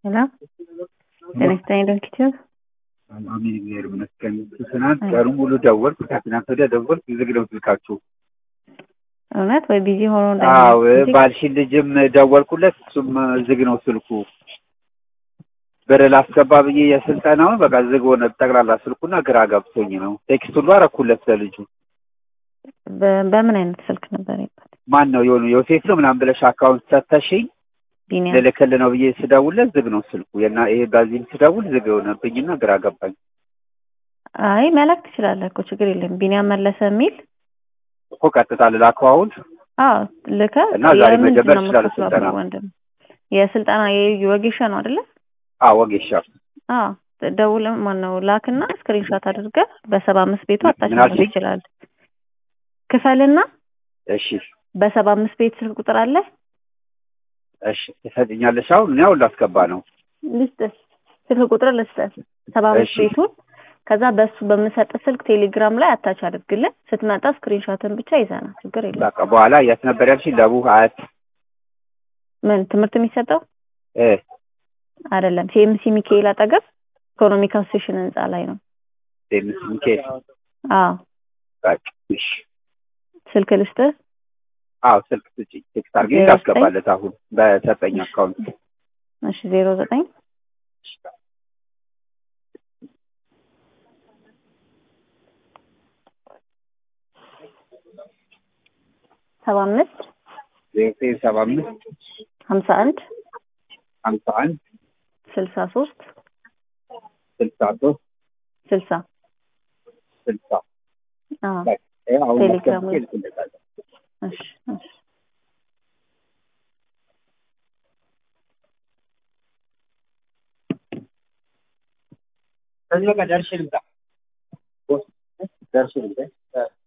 ሄሎ ጤና ይስጥልኝ ዶክተር አሜን እግዚአብሔር ይመስገን። ትናንት ቀኑን ሙሉ ደወልኩ፣ ከትናንት ወዲያ ደወልኩ፣ ዝግ ነው ስልካችሁ። እውነት ወይ ቢዚ ሆኖ አዎ ባልሽን ልጅም ደወልኩለት፣ እሱም ዝግ ነው ስልኩ። ብር ላስገባ ብዬ የስልጠናውን በቃ ዝግ ሆነ ጠቅላላ ስልኩና ግራ ገብቶኝ ነው። ቴክስት ሁሉ አረኩለት ለልጁ። በምን አይነት ስልክ ነበር ይባል? ማን ነው የሆኑ ዮሴፍ ነው ምናምን ብለሽ አካውንት ሰተሽኝ ቢኒያም ልልክልህ ነው ብዬ ስደውልለት ዝግ ነው ስልኩ። የና ይሄ በዚህም ስደውል ዝግ ሆነብኝና ግራ ገባኝ። አይ መላክ ትችላለህ እኮ ችግር የለም። ቢኒያም መለሰ የሚል እኮ ቀጥታ ልላከው አሁን አዎ ልከህ እና ዛሬ የምንድን መጀመር ነው ትችላለህ የምትከፍለው ስልጠና? ወንድም? የስልጠና የወጌሻ ነው አይደለ? አዎ ወጌሻ አዎ ደውልም ማነው ላክና ስክሪንሾት አድርገህ በሰባ አምስት ቤቱ ምን አታች ማድረግ አልሽኝ? ትችላለህ። ክፈልና እሺ በሰባ አምስት ቤት ስልክ ቁጥር አለ እሺ ትሰጥኛለሽ? አሁን እኔ አሁን ላስገባ ነው። ልስጥህ፣ ስልክ ቁጥር ልስጥህ፣ ሰባ አምስት እሺ። ቤቱን ከዛ በሱ በምሰጥ ስልክ ቴሌግራም ላይ አታች አድርግልን። ስትመጣ ስክሪንሾትን ብቻ ይዘና ችግር የለም። በቃ በኋላ የት ነበር ያልሽኝ? ለቡ አያት ምን ትምህርት የሚሰጠው እ አይደለም፣ ሲኤምሲ ሚካኤል አጠገብ ኢኮኖሚክ አሶሴሽን ህንጻ ላይ ነው። ዴምስ ሚካኤል አዎ በቃ እሺ። ስልክ ልስጥህ፣ አዎ ስልክ ስጪኝ፣ ቴክስት አድርጌ ዜሮ ዘጠኝ ላስገባለት አሁን በሰጠኝ አካውንት እሺ ዜሮ ዘጠኝ ሰባ አምስት ዘጠኝ ሰባ አምስት ሀምሳ አንድ ሀምሳ አንድ ስልሳ ሶስት ስልሳ ሶስት ስልሳ ስልሳ አዎ በቃ ይኸው አሁን ቴሌግራም አስገብቼ ላይ እልክለታለሁ። እሺ እሺ ከዚህ በቃ ደርሼ ልምጣ። ደርሼ ልምጣ።